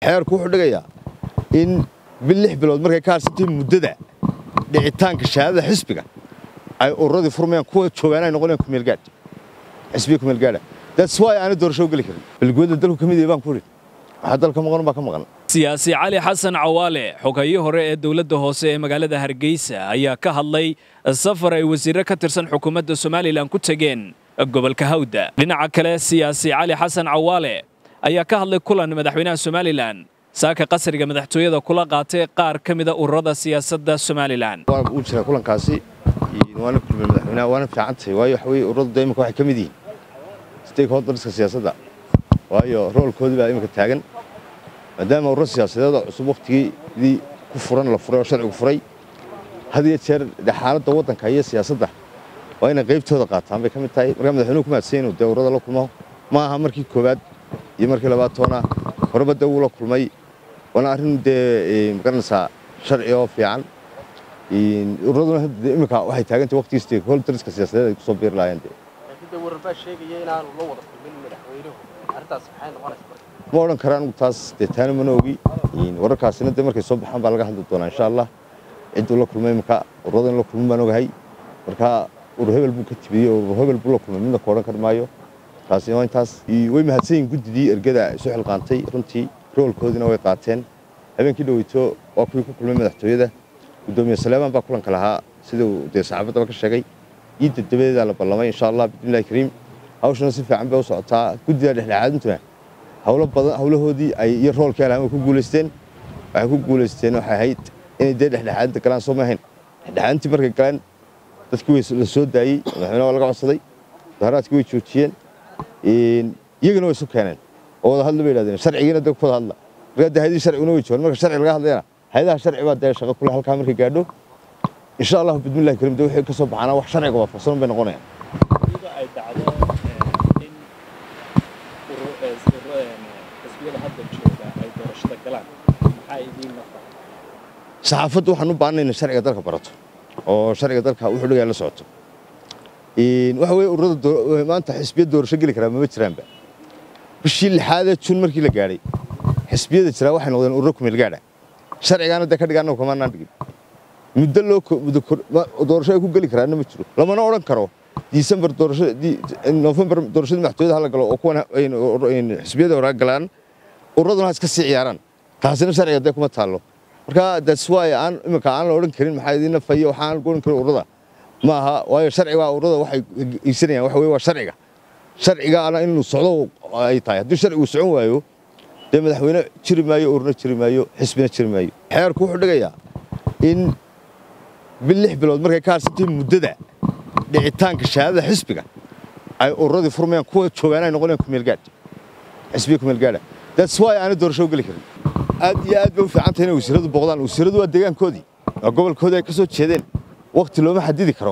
xeerku wuxuu dhigayaa in bil lix bilood markay ka harsantay muddada dhicitaanka shahaadada xisbiga ay ururadii furmayaan kuwa joogaan ay noqonayaan kumeelgaadh xisbiga kumeelgaadha that's why aanay doorasho u geli karin balgooda dalku ka mid yahay baan ku idhi waxaa dalka maqan baa ka maqan siyaasi cali xasan cawaale xoghayo hore ee dowladda hoose ee magaalada hargeysa ayaa ka hadlay safar ay wasiirro ka tirsan xukuumadda somalilan ku tegeen gobolka hawda dhinaca kale siyaasi cali xasan cawaale ayaa ka hadlay kulan madaxweynaha somalilan saaka qasriga madaxtooyada kula qaatay qaar ka mida ururada siyaasadda somalilan waana uu jiraa kulankaasi waana kulmay madaxweynaha waana fiican tahay waayo waxa weye ururadu da iminka waxay ka mid yihiin stakeholderska siyaasadda waayo roolkoodii baa iminka taagan maadaama ururo siyaasadeeda cusub wakhtigeedii ku furan la furay oo sharcigu furay had iyo jeer de xaaladda waddanka iyo siyaasadda waa inay qaybtooda qaataan bay ka mid tahay markaa madaxweynuhu ku mahadsan inuu dee ururada la kulmo ma aha markii koowaad iyo markii labaad toona horeba dee wuu la kulmay waana arrin dee magaranaysaa sharci oo fiican ururaduna iminka waxay taagantay waqtigii stakeholderska siyaasadeed ay kusoo biiri lahaayeen dee ma odhan kara anigu taas dee taana mana ogi wararkaasina dee markay soo baxaan baa laga hadli doonaa insha allah cidduu la kulmay iminka ururada in la kulmin baan ogahay marka urur hebel buu ka tibiyey urur hebel buu la kulmay midna ka odhan kar maayo taasi waa intaas way mahadsan yihin guddidii ergada isu xilqaantay runtii roolkoodiina way qaateen habeenkii dhoweyto waa kuwii ku kulmay madaxtooyada guddoomiye saleemaan baa kulanka lahaa siduu dee saxaafaddaba ka sheegay ciidda dabadeedaa la ballamay insha allah bismillahi kariim hawshana si fiican bay u socotaa guddida dhexdhexaadintuna hawlo badan hawlahoodii ay iyo roolkii alahan way ku guulaysteen waxay ku guulaysteen waxay ahayd inay dee dhexdhexaadinta galaan soo ma ahayn dhexdhexaadintii markay galeen dadkii way la soo daayey madaxweynaha waa laga codsaday mudaharaadkii way joojiyeen iyagana way isu keeneen oo wada hadla bay yidhahdeen sharcigiina dee ku wada hadla markaa dee hayadii sharciguna way joogaan marka sharci laga hadlayana hayadaha sharci baa dee shaqo kule halkaa markay gaadho insha allahu bismillahi kariim dee wixii ka soo baxaana wax sharciga waafaqsan bay noqonayaan saxaafaddu waxaan u baahanayn inay sharciga dalka barato oo sharciga dalka wuxuu dhigaya la socoto waxa weye ururada maanta xisbiyad doorasho geli karaa mama jiraanba bishii lixaadee jun markii la gaadhay xisbiyada jiraa waxay noqdeen ururo kumeel gaadha sharcigaana dee ka dhigaana kamaanaan dhigin muddo loo doorasho ay ku geli karaana ma jiro lamana odhan karo disembar doorasho nofembar doorashadii madaxtooyada hala galo oo kuwan xisbiyada hore galaan ururaduna ha iska sii ciyaaraan taasina sharciga dee kuma taallo marka that's why aan iminka aan la odhan karin maxaa idiin fayo waxaan odhan karin ururada ma aha waayo sharciga ururada waxay iibsanayaan waxa weye waa sharciga sharcigaana inuu socdo ay tahay haddii sharcigu socon waayo dee madaxweyne jiri maayo ururna jiri maayo xisbina jiri maayo xeerku wuxuu dhigayaa in bil lix bilood markay ka harsantay muddada dhicitaanka shahaadada xisbiga ay ururadii furmayaan kuwa joogaan ay noqonayaan kumeelgaadh xisbiga kumeelgaadha that's why aanay doorasho u geli karin aad iyo aad bay u fiican tahay inay wasiiradu booqdaan wasiiradu waa deegaankoodii waa gobolkoodii ay ka soo jeedeen wakti looma xadidi karo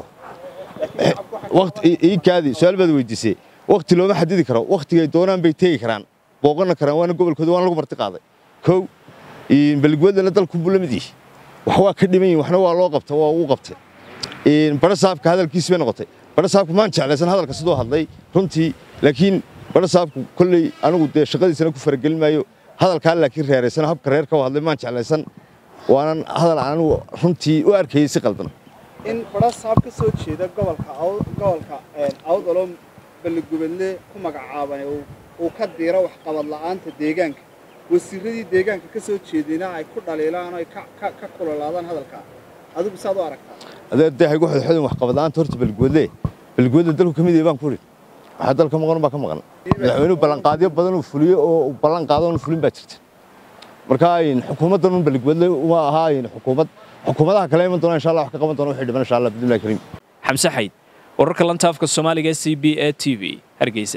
iikaadii su-aal baad weydiisay wakti looma xadidi karo waktigay doonaan bay tegi karaan booqana karaan waana gobolkooda waana lagu marti qaaday kow beligweedana dalku buu la mid yihi wax waa ka dhiman yihin waxna waa loo qabta waa uu qabtay bara saabka hadalkiisi bay noqotay bara saabku maan jeclaysan hadalka siduu hadlay runtii laakiin bara saabku kolley anigu dee shaqadiisana ku faragelin maayo hadalkaa laakiin reeraysan habka reerka u hadlay maan jeclaysan waanan hadal anigu runtii u arkayay si qaldan in bara saab ka soo jeeda gobolka gobolka awdaloo balligubadle ku magacaaban uu ka diiro waxqabad la'aanta deegaanka wasiiradii deegaanka ka soo jeedina ay ku dhaliilaan oo ay ka kulolaadaan hadalkaa adigu saad u aragtaa adeer dee haygu xodxodin waxqabad la'aanta horta balligubadle balligubadle dalku ka mid yahay baan ku idhi waxaa dalka maqan baa ka maqan madaxweynuhu ballanqaadyo badan uu fuliyo oo ballan qaado oon fulin baa jirta marka xukuumaddan un balligubadle uma ahaa xukuumad xukuumadaha kale iman doona insha allah wax ka qaban doona wixii dhiman insha allah bismillahi kariim xamse xayd wararka lanta afka soomaaliga c b a t v hargeysa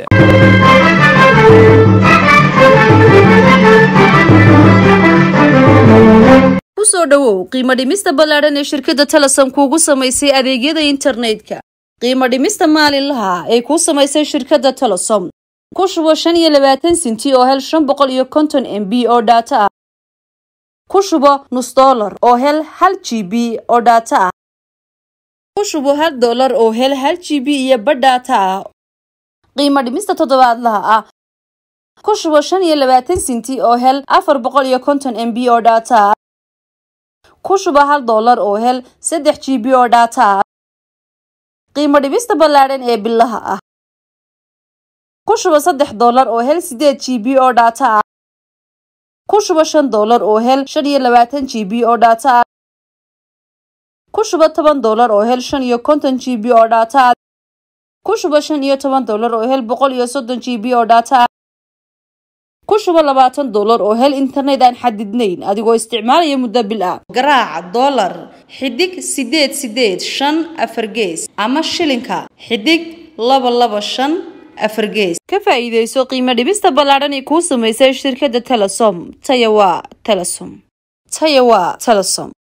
kusoo dhowow qiimo dhimista ballaadhan ee shirkadda talasan kuugu samaysay adeegyada internetka qiimo dhimista maalinlaha ay kuu samaysay shirkadda talasom ku shubo shan iyo labaatan sinti oo hel shan boqol iyo konton m b oo dhaato ah ku shubo nus dollar oo hel hal g b oo dhaato ah ku shubo hal dollar oo hel hal g b iyo badh dhaato ah qiimo dhimista toddobaadlaha ah ku shubo shan iyo labaatan sinti oo hel afar boqol iyo konton m b oo dhaata ku shubo hal doolar oo hel saddex g b oo dhaata qiimo dhibista ballaadhan ee bilaha ah ku shubo saddex doolar oo hel sideed g b oo dhaata ah ku shubo shan doolar oo hel shan iyo labaatan g b oo dhaata ah ku shubo toban doolar oo hel shan iyo konton g b oo dhaata ah ku shubo shan iyo toban doolar oo hel boqol iyo soddon g b oo dhaata ah ku shubo labaatan doolar oo hel internet aan xadidnayn adigoo isticmaalaya muddo bil ah garaac doolar xidig sideed sideed shan afar gees ama shilinka xidig laba laba shan afar gees ka faa'iidayso qiimo dhibista ballaadhan ee kuu samaysay shirkadda telesom taya waa telesom taya waa telesom